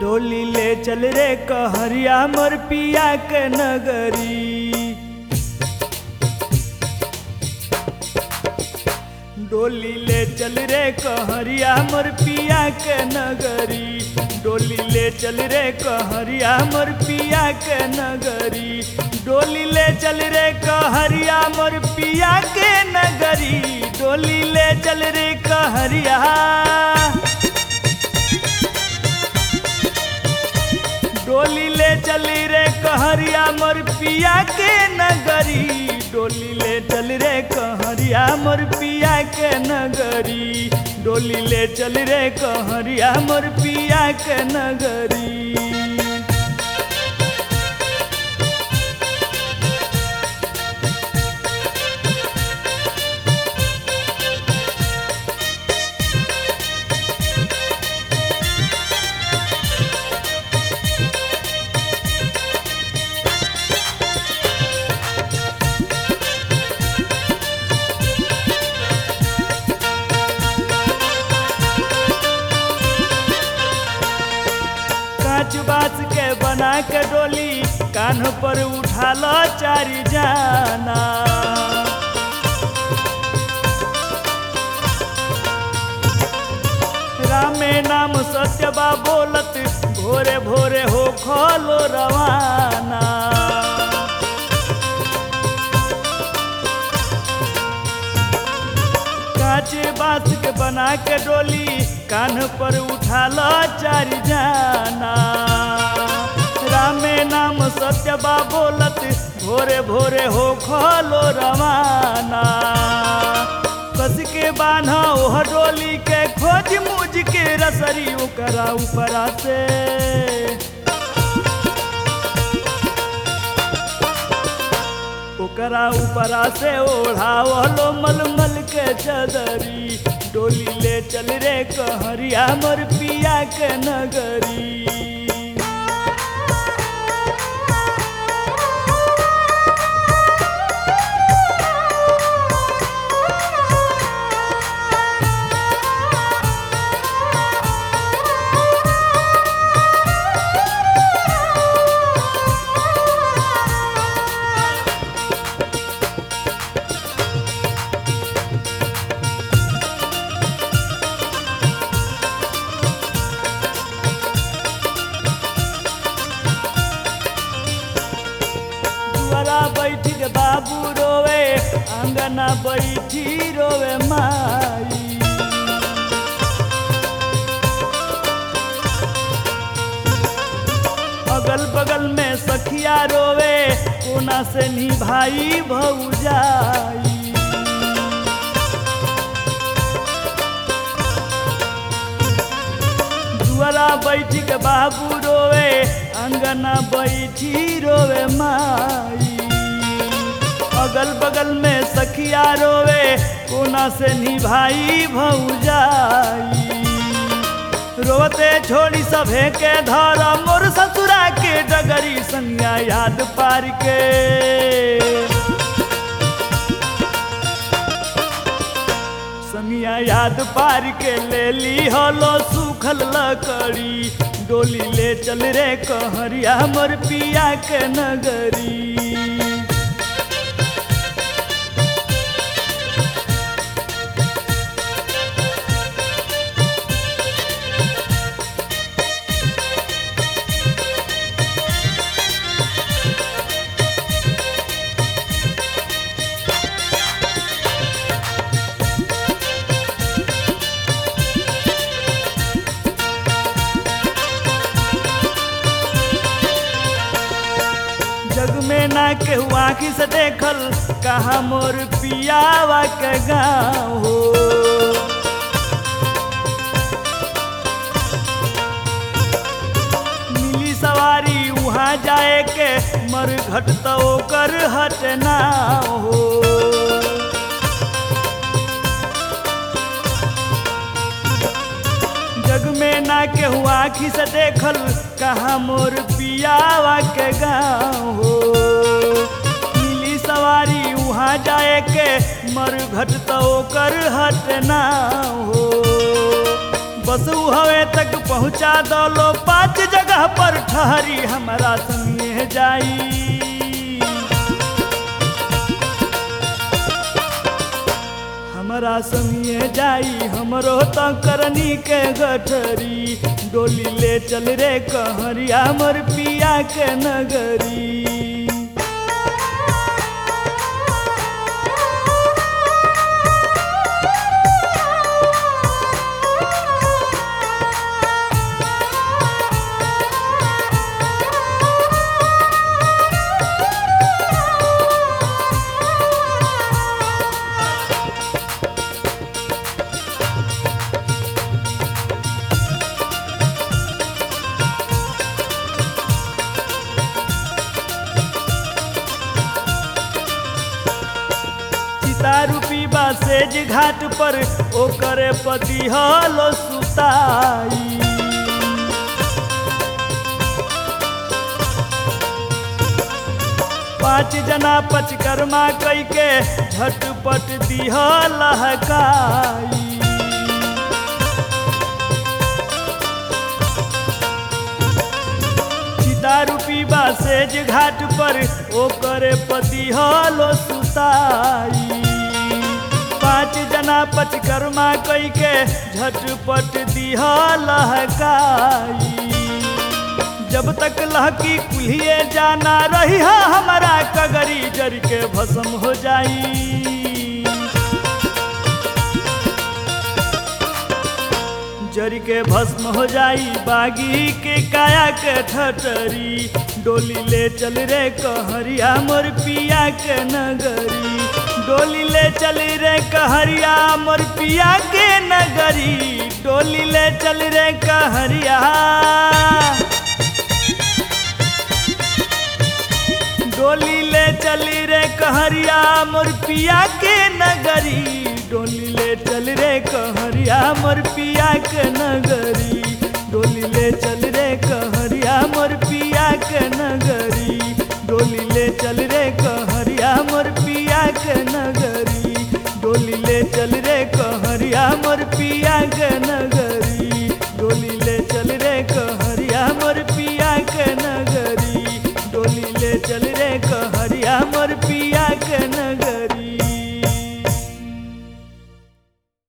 डोली ले चल रे कहरिया मोर पिया के नगरी डोली ले चल रे कहरिया मोर पिया के नगरी डोली ले चल रे कहरिया मोर पिया के नगरी डोली ले चल रे कहरिया मोर पिया के नगरी डोली ले चल रे कहरिया डोली ले चली रे कहरिया मोर पिया के नगरी डोली ले चल रे कहरिया मोर पिया के नगरी डोली ले चल रे कहरिया मोर पिया के नगरी कांच बास के बना के डोली कान पर उठा लो चारी जाना रामे नाम सत्यबा बोलत भोरे भोरे हो खोलो रवाना कांचे बास के बना के डोली कान पर उठा लो चार जाना रामे नाम सत्यबा बोलत भोरे भोरे हो खोलो रवाना कस के बान्हा ओह डोली के खोज मुझ के रसरी ओकरा ऊपरा से ओकरा ऊपरा से ओढ़ावलो मलमल के चदरी डोली ले चल रे कहरिया मोर पिया के नगरी दुआरा बैठी के बाबू रोवे अंगना बैठी रोवे माई अगल बगल में सखिया रोवे कोना से निभाई भौजाई दुआरा बैठी के बाबू रोवे अंगना बैठी रोवे माई अगल बगल में सखिया रोवे कोना से निभाई भौजाई रोते छोड़ी सभे के धर मोर ससुरा के डगरी संज्ञा याद पार के संगिया याद पार के ले ली होलो सूखल लकड़ी डोली ले चल रे कहरिया मोर पिया के नगरी जग में ना केहू आँखी से देखल कहा मोर पियावा के गाँव हो मिली सवारी वहाँ जाए के मर घट तो ओकर हटना हो जग में ना केहू आँखी से देखल कहा मोर पियावा के गाँव हो मिली सवारी वहाँ जाए के मर घट तो ओकर हटना हो बस उ हवे तक पहुँचा दलो पाँच जगह पर ठहरी हमारा संगे जाई हमरा संगे जाई हमरो तो करनी के गठरी डोली ले चल रे कहरिया मोर पिया के नगरी सीतारूपी बा सेज घाट पर ओकरे पति हलो सुताई पाँच जना पचकर्मा कई के झटपट दिह लहकाई सीतारूपी बा सेज घाट पर ओकरे पति हलो सुताई पाँच जना पचकर्मा कई के झटपट दिह लहकाई जब तक लहकी कुल्हिए जाना रही है हमारा कगरी जर के भस्म हो जाई जर के भस्म हो जाई बागी के काया के ठटरी डोली ले चल रे कहरिया मोर पिया के नगरी डोली ले चल रे कहरिया मोर पिया के नगरी डोली ले चल रे कहरिया डोली ले चली रे कहरिया मोर पिया के नगरी डोली ले चल रे कहरिया मोर पिया के नगरी डोली ले चल रे कहरिया मोर पिया के नगरी डोली ले चल रे कहरिया मोर पिया के नगरी डोली ले चल रे कहरिया मोर पिया के नगरी डोली ले चल रे कहरिया मोर पिया के नगरी डोली ले चल रे कह